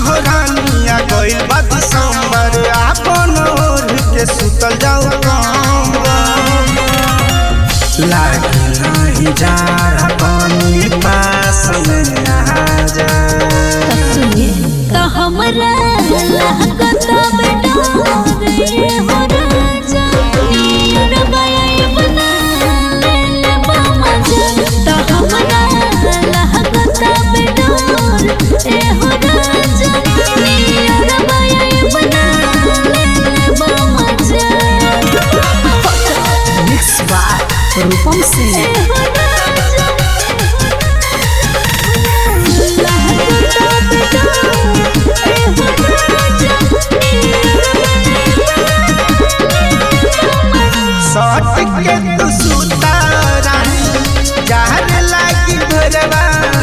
हो रानिया गइल बा दिसंबर आपन ओढ़ के सुतल जाओ कंबल लागे नहीं जा रहा पानी पास में आ जा तो हमरा लागत बेटा रे हो राजा नीर गए बना ले ले मजा तो हमरा लागत बेटा रे हो राजा नीर गए बना ले ले मजा मिक्स बाय रूपम सिंह सट के तू सुता रानी जहर लागी भरवा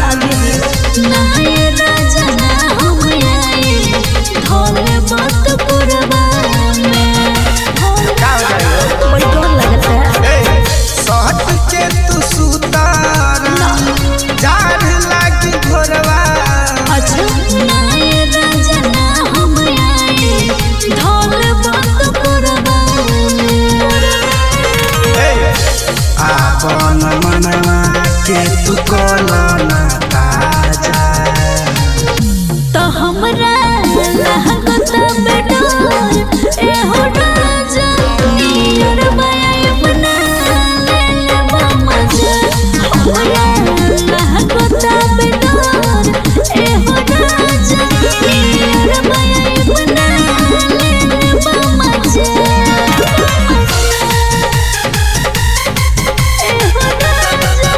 का जाए ए सट के तू सुता रानी जहर लागी भरवा ए आपन मनवा के तू कोलना ताजा तो हमरा लागत बेडोर ए हो राजा नीर बाय बना ले ले मजा हमरा लागत बेडोर ए हो राजा नीर बाय बना ले ले मजा ए हो राजा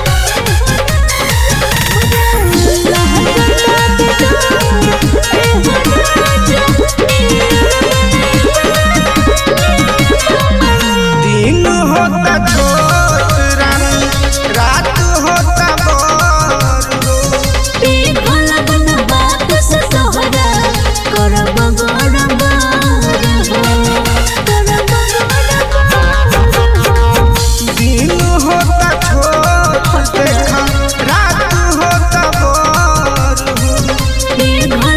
दिन होता छोट रानी रात होता बोर हो दिन होता छोट देखा रात होता बोर हो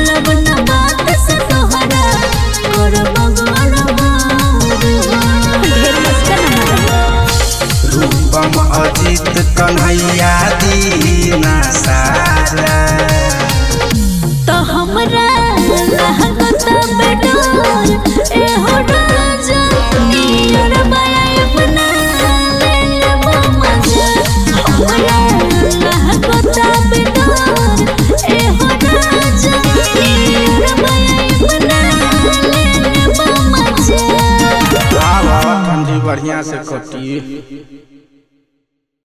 रूपम अजित कन्हैया दीना सारा तो हमरा लागत बेडोर ए हो राजा नीर बाय बना ले ले मजा हमरा लागत बेडोर ए हो राजा नीर बाय बना ले ले मजा आवा ठंडी बढ़िया से कटी